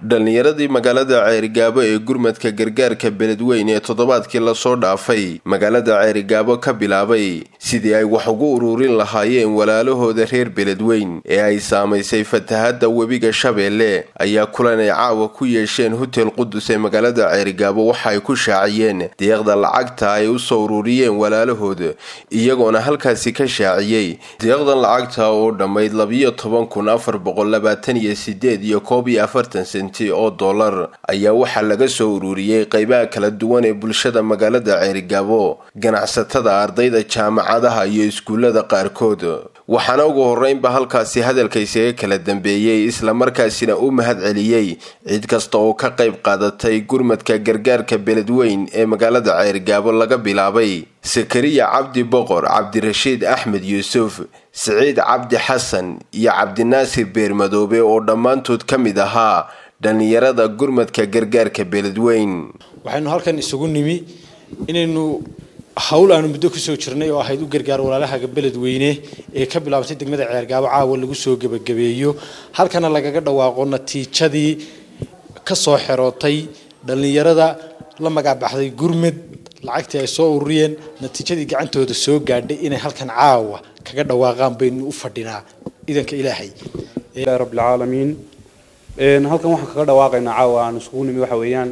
dhallinyaradii magaalada ceerigaabo ee gurmadka gargaarka beledweyn ee toddobaadkii lasoo dhaafay magaalada ceerigaabo ka bilaabay sidii ay wax ugu ururin lahaayeen walaalahooda reer beledweyn ee ay saamaysay fatahadda webiga shabeelle ayaa kulan ay caawa ku yeesheen hotel qudus ee magaalada ceerigaabo waxa ay ku shaaciyeen deeqda lacagta ay u soo ururiyeen walaalahooda iyagoona halkaasi ka shaaciyey deeqdan lacagta oo dhammayd labiyo toban kun afar boqol labaatan iyo sideed iyo koob iyo afartan senti oo dollar ayaa waxaa laga soo ururiyey qeybaha kala duwan ee bulshada magaalada ceerigaabo ganacsatada ardayda jaamacadaha iyo iskuullada qaarkood waxaana ugu horreynba halkaasi hadalka isaga kala dambeeyey islamarkaasina u mahad celiyey cid kasta oo ka qayb qaadatay gurmadka gargaarka beledweyn ee magaalada ceerigaabo laga bilaabay sakariya cabdi boqor cabdirashiid axmed yuusuf siciid cabdi xasan iyo cabdinaasir beermadoobe oo dhammaantood ka mid ahaa dhallinyarada gurmadka gargaarka beledweyn waxaynu halkan isugu nimi inaynu hawl aanu muddo kusoo jirnay oo ahayd u gargaar walaalahaga beledweyne ee ka bilaabtay degmada ceergaabo caawa lagu soo gebagabeeyo halkana lagaga dhawaaqo natiijadii ka soo xerootay dhallinyarada la magacbaxday gurmad lacagtii ay soo ururiyeen natiijadii gacantooda soo gaadhay inay halkan caawa kaga dhawaaqaan baynu u fadhinaa idanka ilaahay rabbilcaalamiin halkan waxaan kaga dhawaaqaynaa caawa aan isugu nimi waxa weeyaan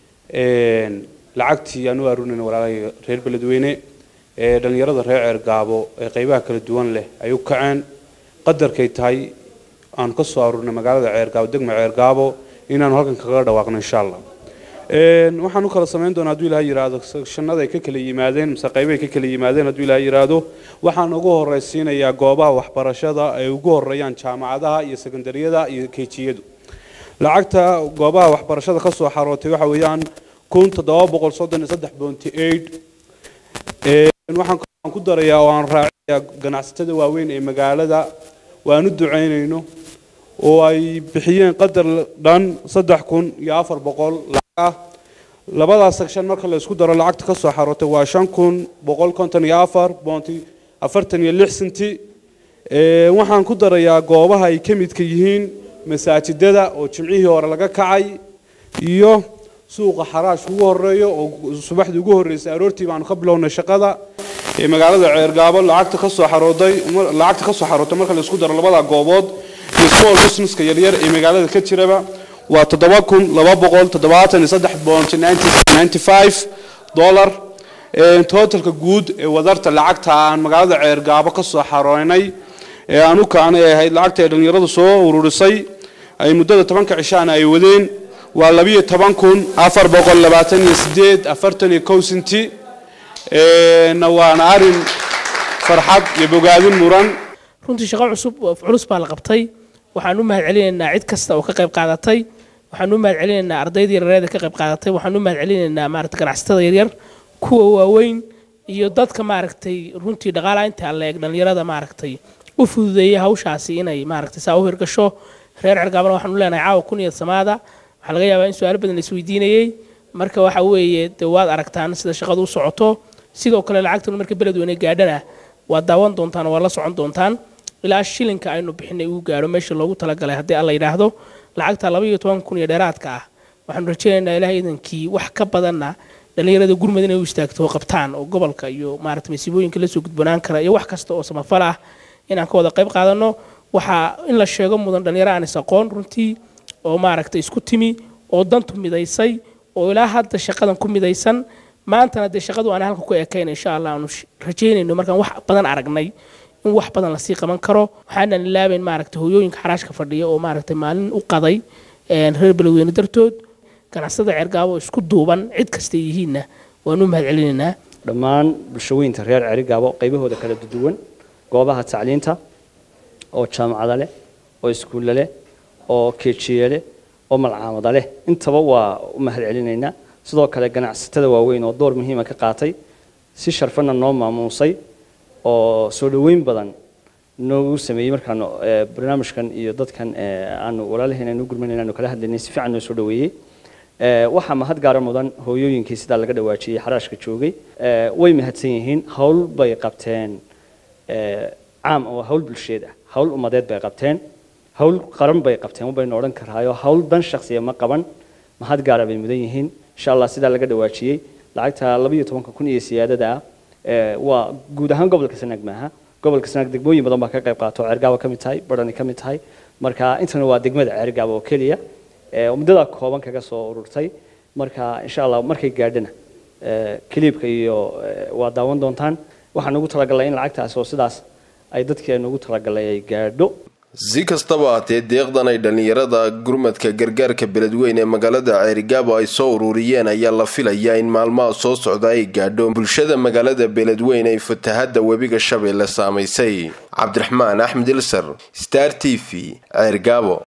lacagtii aan u arurinayna walaalahayga reer beledweyne ee dhallinyarada reer ceergaabo ee qeybaha kala duwan leh ay u kaceen qadarkay tahay aan ka soo arurinay magaalada ceergaabo degma ceergaabo inaanu halkan kaga dhawaaqno insha allah waxaan u kala samayn doonaa hadduu ilaha yidhaahdo shanada ay ka kala yimaadeen mise qaybahay ka kala yimaadeen hadduu ilaha yidhaahdo waxaan ugu horraysiinayaa goobaha waxbarashada ay ugu horreeyaan jaamacadaha iyo sekondariyada iyo keejiyadu lacagta goobaha waxbarashada ka soo xarootay waxa weeyaan kun toddoba boqol soddon iyo saddex bounty aid waxaan ku darayaa oo aan raaciyaa ganacsatada waaweyn ee magaalada waan u ducaynayno oo ay bixiyeen qadar dhan saddex kun iyo afar boqol lacag ah labadaas section marka la isku daro lacagta ka soo xarootay waa shan kun boqol konton iyo afar bounty afartan iyo lix senti waxaan ku darayaa goobaha ay ka midka yihiin masaajidada oo jimcihii hore laga kacay iyo suuqa xaraashka ugu horeeyo oo subaxdii ugu horreysay aroortii baanu ka bilownay shaqada ee magaalada ceergaabo lacagta ka soo xarooday lacagta ka soo xarootay marka la isku daro labada goobood iyo small businesska yaryar ee magaalada ka jiraba waa toddoba kun laba boqol toddobaatan iyo saddex boont ninety five dollar totalka guud ee wadarta lacagta aan magaalada ceergaabo ka soo xarooynay ee aan u kacnay ay ahayd lacagta ay dhallinyaradu soo ururisay ay muddada tobanka cishaana ay wadeen waa labiyo toban kun afar boqol labaatan iyo sideed afartan iyo kow senti waana arin farxad iyo bogaadin muran runtii shaqo cusub culus baa la qabtay waxaan u mahad celinaynaa cid kasta oo ka qayb qaadatay waxaan u mahad celinaynaa ardayda yareeda ka qayb qaadatay waxaan u mahad celinaynaa maarata ganacsatada yaryar kuwa waaweyn iyo dadka maaragtay runtii dhaqaalaha inta la eeg dhallinyarada maaragtay u fududeeyay hawshaasi inay maaragtay saa u hirgasho reer cergaabana waxaan u leenahay caawa kun iyo samaada waxaa laga yaabaa in su-aalo badan la isweydiinayey marka waxa weeye dee waad aragtaan sida shaqadu u socoto sidoo kale lacagtan marka beledweyne gaadhana waad daawan doontaan oo waad la socon doontaan ilaa shilinka aynu bixinay uu gaadho meesha loogu talagalay haddii alla yidhaahdo lacagta laba iyo toban kun iyo dheeraadka ah waxaanu rajaynaynaa ilaah iidankii wax ka badanna dhallinyarada gurmud inay u istaagto oo qabtaan oo gobolka iyo maarata masiibooyinka lasoo gudbanaan kara iyo wax kasta oo samafal ah inaan ka wada qayb qaadano waxaa in la sheego mudan dhallinyaro aan is aqoon runtii oo maaragtay isku timi oo dantu midaysay oo ilaa hadda shaqadan ku midaysan maantana dee shaqadu aan halka ku ekayna insha allah aanu rajaynayno markaan wax badan aragnay in wax badan lasii qaban karo waxaanan ilaabayn maaragtay hooyooyinka xaraashka fadhiya oo maaragtay maalin u qaday reer beledweyne dartood ganacsada ceergaabo isku duuban cid kastay yihiinna waanu mahad celinaynaa dhammaan bulshooyinka reer ceerigaabo qaybahooda kala duwan goobaha tacliinta oo jaamacada leh oo iskuulla leh oo keejiye leh oo malcaamada leh intaba waa u mahad celinaynaa sidoo kale ganacsatada waaweyn oo door muhiima ka qaatay si sharfana noo maamuusay oo soo dhoweyn badan noogu sameeyey markaanu barnaamijkan iyo dadkan aanu walaalaheen aanu gurmanayna aanu kala hadlaynay si fiican noo soo dhoweeyey waxaa mahad gaara mudan hooyooyinkii sidaa laga dhawaajiyey xaraashka joogay way mahadsan yihiin hawl bay qabteen caam oo hawl bulsheed ah hawl ummadeed bay qabteen hawl qaran bay qabteen baynu odhan karaayo hawl dan shaksiya ma qaban mahad gaara bay mudan yihiin insha allah sidaa laga dhawaajiyey lacagta labayo tobanka kun iyo siyaadada ah waa guud ahaan gobolka sanaag maaha gobolka sanaag degmooyin badan baa ka qayb qaato ceergaaba ka mid tahay badhani ka mid tahay marka intana waa degmada ceergaaba oo keliya muddada kooban kaga soo ururtay marka insha allah markay gaadhana kiliibka iyo waa daawan doontaan waxaan ugu talagalnay in lacagtaas oo sidaas ay dadkeenu ugu talagalay ay gaadho si kastaba haatee deeqdan ay dhallinyarada gurmadka gargaarka beledweyne ee magaalada ceerigaabo ay soo ururiyeen ayaa la filayaa in maalmaha soo socda ay gaadho bulshada magaalada beledweyne ay fatahadda webiga shabeelle saamaysay cabdiraxmaan axmed ilsar star t v ceergaabo